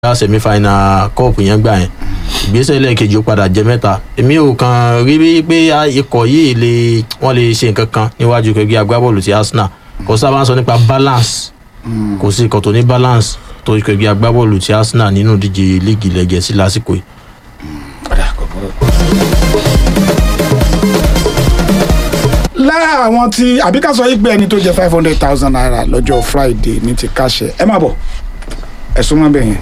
gbá semi final cup yẹn gbà yẹn ìgbésẹ̀ lẹ́ẹ̀kejì ó padà jẹ mẹ́ta èmi ò kàn rí bí pé ikọ̀ yìí lè wọ́n lè ṣe nǹkan kan níwájú kẹgbẹ́ agbábọ́ọ̀lù ti arsenal kò sábà ń sọ nípa balance kò sí ikọ̀ tó ní balance tó kẹgbẹ́ agbábọ́ọ̀lù ti arsenal nínú ìdíje líìgì ilẹ̀ gẹ̀ẹ́sì lásìkò yìí. Ọ̀dà, kò burú. lára àwọn tí àbí ká sọ yí pé ẹni tó jẹ five hundred thousand naira lọ́jọ́ friday ní ti káṣẹ ẹ má bọ̀ ẹ̀sùn mọ́ bẹ́ẹ̀ yẹn.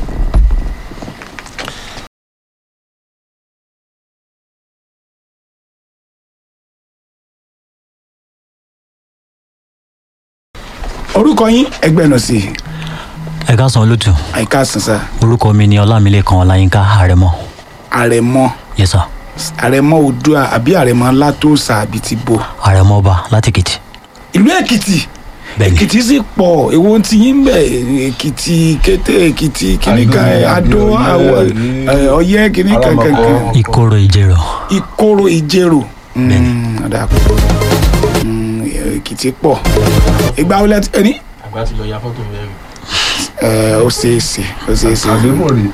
orúkọ yín ẹgbẹ́ nù sí i ẹ káàsán olótù àyíká sísá orúkọ mi ni ọlámilékan ọláyínká àrẹmọ àrẹ̀mọ yes sir àrẹ̀mọ oòdùà àbí àrẹ̀mọ látòsà àbí ti bo àrẹmọ ọba láti èkìtì ìlú èkìtì bẹ́ẹ̀ni èkìtì sì pọ̀ èwo ti yín bẹ̀ èkìtì kété èkìtì kìnìkan adó àwọ̀ ẹ̀, ọ̀yẹ́ kìnìkan kankan ìkorò ìjẹrò ìkorò ìjẹrò Bẹ́ẹ̀ni. Mm, ọ̀dà kù. Mm, èkìtì pọ̀ ìgbà wo lẹ́tí ẹni àgbà ti lọ ya fọ́tò mẹ́rin. ẹ ó ṣeé ṣe ó ṣeé ṣe àdéhùn rè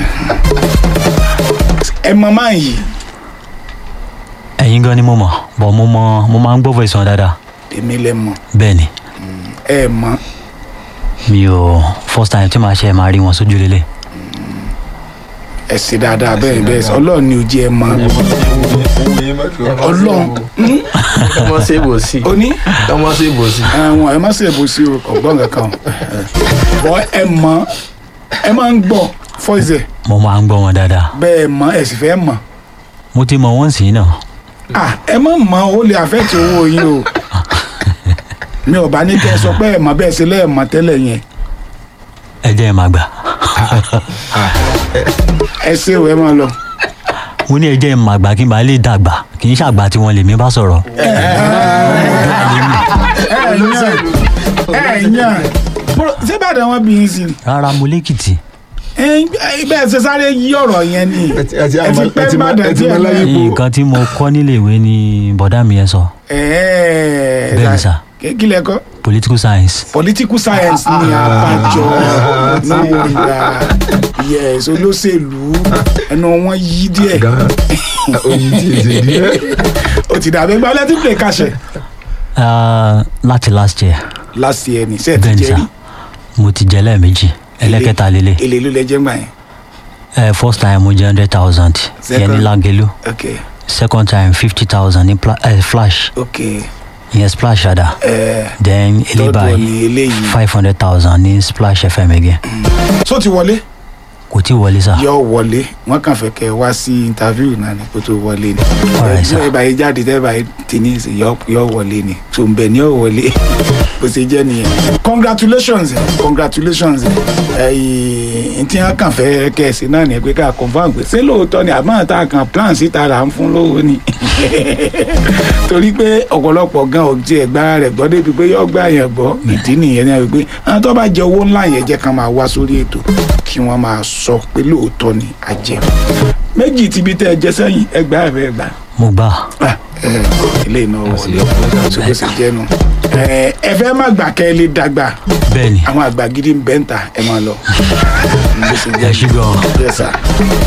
ẹ mọ máa yìí ẹ̀yin gan ni mo mọ̀ bọ̀ mo mọ mo máa ń gbọ́ voice wọn dáadáa èmi lẹ mọ bẹ́ẹ̀ni ẹ mọ mi ò first time tí màá ṣe máa rí wọn sójú lélẹ̀ ẹ ṣe dáadáa bẹ́ẹ̀ bẹ́ẹ̀ sọ ọlọ́run ni ojú ẹ mọ ọlọ́run mm, ọmọ ṣe bò sí oní ọmọ ṣe bò sí. àwọn ẹ má ṣe bó sí o ọgbọ́n kankan o bọ́ ẹ mọ ẹ máa ń gbọ́ fọ́ìsẹ̀ mo máa ń gbọ́ wọn dáadáa bẹ́ẹ̀ mọ ẹ sì fẹ́ mọ̀ mo ti mọ̀ wọ́n sí náà ah ẹ má mọ ó lè àfẹ́tì owó yín o mi ò bá ní kẹ́ ẹ sọ pé ẹ mọ bẹ́ẹ̀ ṣe lẹ́ẹ̀ mọ tẹ́lẹ̀ yẹn ẹ jẹ́ ẹ máa gbà ẹ ṣe o ẹ máa lọ. mo ní ẹ jẹ́ ẹ máa gbà kí n bá lè dàgbà kì í ṣàgbà tí wọ́n lè mí bá sọ̀rọ̀ ẹ yàn ẹ yàn Bro, ṣé bàdàn wọn bí yín sí ni rárá mo lẹ́kìtì ẹ ẹ bẹ́ẹ̀ ṣe sáré yí ọ̀rọ̀ yẹn ni ẹ ti- ẹ ti ẹ ti àmọ́- pẹ́ ẹ ti mọ- bàdàn ẹ ti díẹ̀ mọ láyé náà. Ipò- nǹkan tí mo kọ́ nílé ìwé ni bọ̀dá mi yẹn sọ ẹ Bẹ́ẹ̀ni sà. kí lẹ kọ́ political science political science ni àbájọ nàìjíríà yes olóṣèlú ẹnu wọn yí díẹ̀ gan oyin tí èsè díẹ̀ ó ti dàbí ẹgbẹ́ ọlẹ́tí play kàṣẹ Ah, láti last year last year ni sẹ́ẹ̀ ti bẹ́ẹ̀ni jẹ́ sà rí mo ti jẹ lẹ́ẹ̀mejì ẹlẹ́kẹta lélẹ̀ èlé ló lẹ jẹ́ gbà yẹn ẹ first time mo jẹ hundred thousand yẹn ní Second. langelu ok second time fifty thousand ní pla- eh, flash ok ìyẹn splash ada ẹ then lọ́dọ̀ eléyìí ni eléyìí five hundred thousand ní splash fm again so ti wọlé kò tí wọlé sá yọ wọlé wọn kàn fẹ́ kẹ́ wá sí interview náà ni kó tó wọlé ni Alright, sir. ẹ bá yẹ jáde tẹ́ bá yẹ tì ní ìsìn yọ yọ wọlé ni tó ń bẹ ní yọ wọlé bó ṣe jẹ́ nìyẹn congratulations eh, congratulations ẹyìn tí wọn kàn fẹ́ kẹ́ ẹ sí náà ni pé ká confam pé ṣé lóòótọ́ ni àmọ́ tá a kan plan síta là ń fún lówó ni torí pé ọ̀pọ̀lọpọ̀ gan ọ̀jẹ̀ ẹ̀gbára rẹ̀ gbọ́ débi pé yọ gbà yẹn gbọ́ ìdí nìyẹn náà wípé àwọn tó bá jẹ owó ńlá yẹn jẹ́ kán máa wá sórí ètò kí wọ́n máa sọ pé lóòótọ́ ni a jẹ méjì tìbí tẹ́ ẹ jẹ sẹ́yìn ẹgbàá ẹ̀ bẹ́ẹ̀ gbà mo gbà Ah, eh, ilé iná wọlé ṣùgbọ́n sì jẹ́nu Eh, ẹ fẹ́ má gbà kẹ́ ẹ lè dàgbà bẹ́ẹ̀ni àwọn àgbà gidi ń bẹ́ ń ta ẹ máa lọ. bó ṣe ẹ jẹ́ ṣí gan Yes, sir.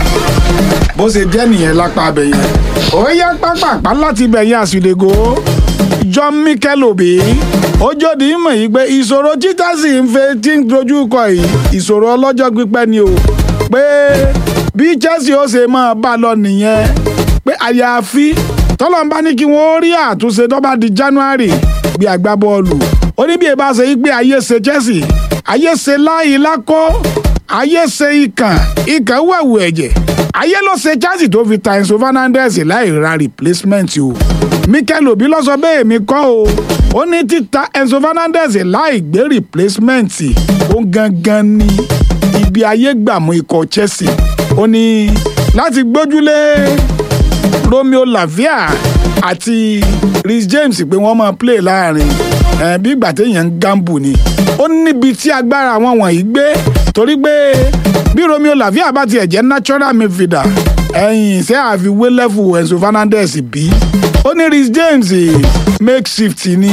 bó ṣe jẹ́ nìyẹn lápá abẹ yẹn ó yá pápápá láti bẹ̀ yẹn àsìlẹ̀gò John Mikel Obi ó jòdì mọ̀ yìí pé ìṣòro tí Chelsea ń fẹ́ tí ń dojú kọ yìí ìṣòro ọlọ́jọ́ pípẹ́ ni o pé bí Chelsea ó ṣe máa bá lọ nìyẹn pé àyàfi tọ́lọ́mbá ní kí wọ́n rí àtúnṣe tó bá di January bí agbábọ́ọ̀lù ó ní bí ẹ bá ṣe yí pé ayé ṣe Chelsea ayé ṣe láyé lákọ́ ayé ṣe ikàn ikàn wẹ̀wù ẹ̀jẹ̀ ayé ló ṣe Chelsea tó fi ta Enzo Fernandez láì ra replacement o Mikel Obi ló sọ bẹ́ẹ̀ mi kọ́ o ó ní títa Enzo Fernandez láì gbé replacement ó gangan ní ibi ayé gbàmú ikọ̀ Chelsea ó ní láti gbójúlé Romeo Lavia àti Reece James pé wọ́n máa play láàrin ẹ̀ bí ìgbà téèyàn ń gambu ni ó níbi tí agbára àwọn wọ̀nyí gbé torí pé bí Romeo Lavia bá tiẹ̀ jẹ́ natural midfielder ẹ̀yìn ṣé àfiwé level Enzo Fernandez bí ó ní Reece James makeshift ni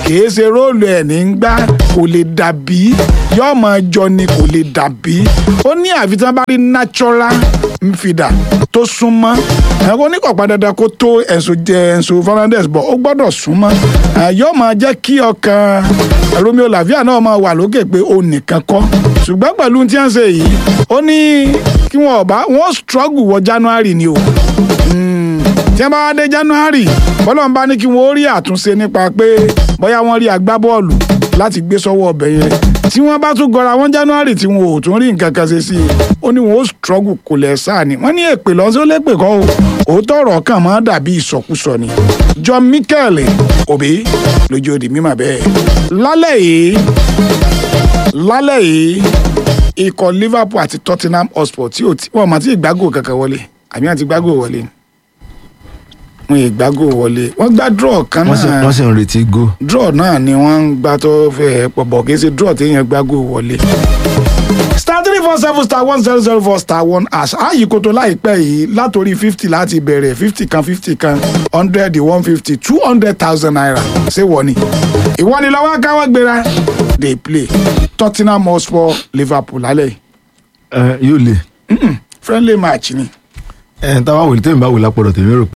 kìí ṣe róòlù ẹ̀ ní gbá kò lè dàbí yóò máa jọ ni kò lè dàbí ó ní àfi tí wọ́n bá rí natural nfidà tó súnmọ́ ẹ̀kọ́ oníkọ̀pá dandan kó tó Enzo jẹ Enzo Fernandez bọ̀ ó gbọ́dọ̀ súnmọ́ ẹ̀, yóò máa jẹ́ kí ọkàn Romeo Lavia náà máa wà lókè pé ó nìkan kọ́ ṣùgbọ́n pẹ̀lú tí wọ́n ṣe yìí ó ní kí wọ́n ọ̀bá wọ́n struggle wọ January ni o tí wọ́n bá wá dé January bọ́lá ń bá ní kí wọ́n ó rí àtúnṣe nípa pé bóyá wọ́n rí agbábọ́ọ̀lù láti gbé sọ́wọ́ ọbẹ̀ yẹn tí wọ́n bá tún gọra wọn January tí wọn ò tún rí nǹkan kan ṣe sí i ó ní wọn ó struggle kò lẹ̀ sáà ni wọ́n ní èpè lọ́sọ́ ó lépè kọ́ o òótọ́ ọ̀rọ̀ kan máa dàbí ìsọkúsọ ni John Mikel Obi lójú òdì mímọ̀ bẹ́ẹ̀ lálẹ́ yìí lálẹ́ yìí ikọ̀ Liverpool àti Tottenham Hotspur tí ò tí wọ́n máa ti ìgbágò kankan wọlé àbí wọ́n ti gbágò wọlé ni wọn ìgbágò wọlé wọ́n gbá draw kan wọ́n sì náà wọ́n sì ń retí go. draw náà ni wọ́n ń gbá tó fẹ́ pọ̀pọ̀ kì í ṣe draw téèyàn gbágò wọlé. star three four seven star one zero zero four star one hash ààyè kòtò láìpẹ́ yìí látòrí fifty láti bẹ̀rẹ̀ fifty kan fifty kan hundred one fifty two hundred thousand naira ṣé wọ́n ni. ìwọ ni lọ́wọ́ káwọ́ gbéra dey play Tottenham Hotspur Liverpool lálẹ́ yìí ẹ yóò le friendly match ni. ẹ táwa wòlé tẹ́mi bá wò lápọ̀dọ̀ tèmi rò pé